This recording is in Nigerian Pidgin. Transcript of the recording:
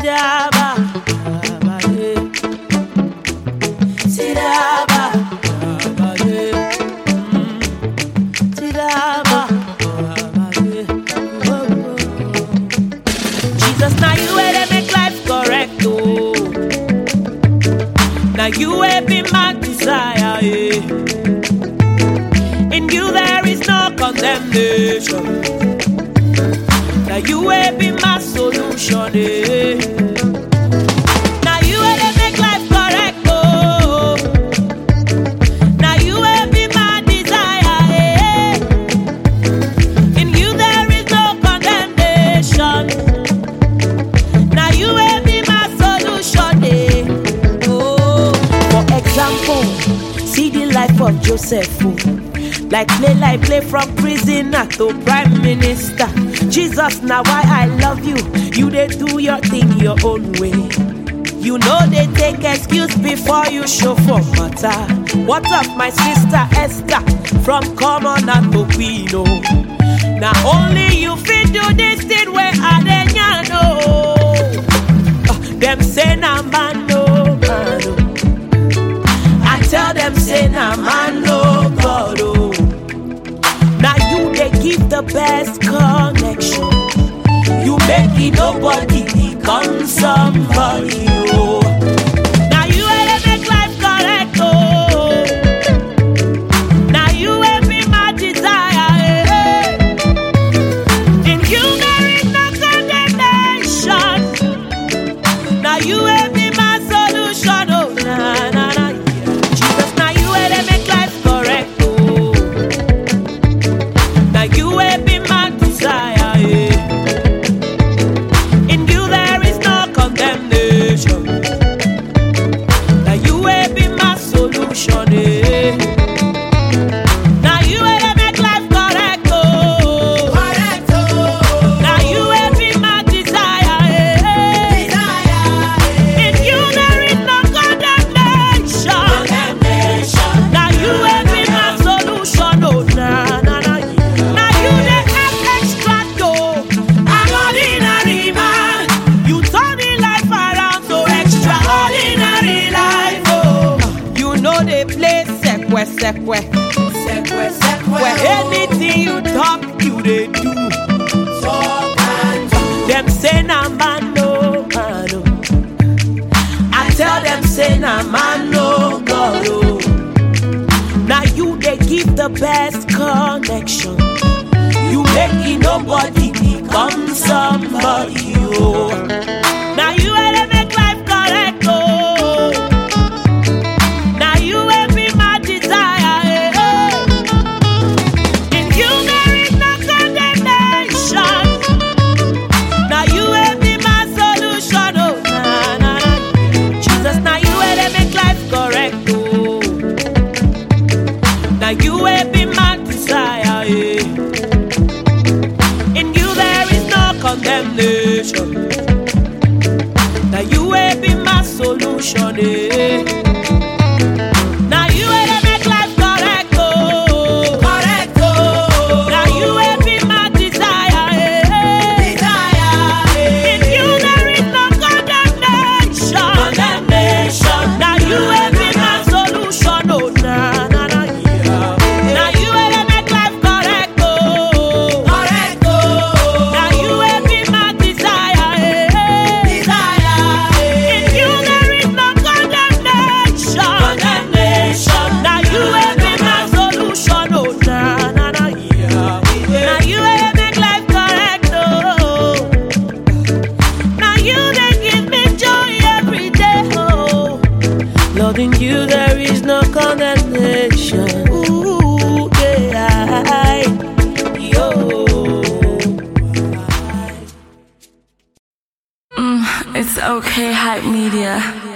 Sidaba, Abaye. Sidaba, Abaye. Mm. Sidaba, Abaye. Oh, oh. Jesus, now you way to make life correct, oh. Now you way be my desire, yeah. In you there is no condemnation. Now you will be my solution. Eh. Now you will make life correct. Oh. Now you will be my desire. Eh. In you there is no condemnation. Now you will be my solution. Eh. Oh. For example, see the life of Joseph. Oh. Like play, like play from prisoner to prime minister. Jesus, now why I love you. You they do your thing your own way. You know they take excuse before you show for matter. What of my sister Esther from commoner to queen? Oh. Now only you fit do this thing where I dey know. Uh, them say na man no man. Oh. I tell them say na man no God. Oh. Now you they give the best connection. You make it nobody become somebody. Oh. Now you will make life correct. Oh. Now you will be my desire. eh. In you there is no condemnation. Now you will be my solution. Oh, na na na. yeah. Jesus, now you will make life correct. Oh. Now you will be my desire. Yeah. In you there is no condemnation. Now you will be my solution. Yeah. Now you will make life correct. Oh. Now you will be my desire. Yeah. In you there is no condemnation. Now you will be my solution. Oh, na na na. Now you dey act extra though. I'm ordinary man. You turn the life around to extraordinary life. Oh, you know they play sekwe sekwe. Where anything you talk, you they do. Them say na man no man. Oh. I tell them say na man no God. Oh. Now you they give the best connection. You make it nobody become somebody. Oh. Now you will make life correct. Oh. Now you will be my desire. eh. In you there is no condemnation. Now you will be my solution. Oh, na, na, na. Jesus, now you will make life correct. Oh. Now you will be my desire. Yeah. In you there is no condemnation. Now you will be my solution. Yeah. Now you will make life correct. Oh. Now you will be my desire. Yeah. In you there is no condemnation. Now you will be my solution. Oh, na, na, na, yeah. Now you will make life correct. Oh. Now you will be my desire. In you there is no condemnation. Now you will be my solution. Oh, na, na, na, yeah. Now you will make life correct. Oh. Now you they give me joy every day. Oh. Loving you, there is no condemnation. Ooh, yeah. I- Yo. It's okay, hype media.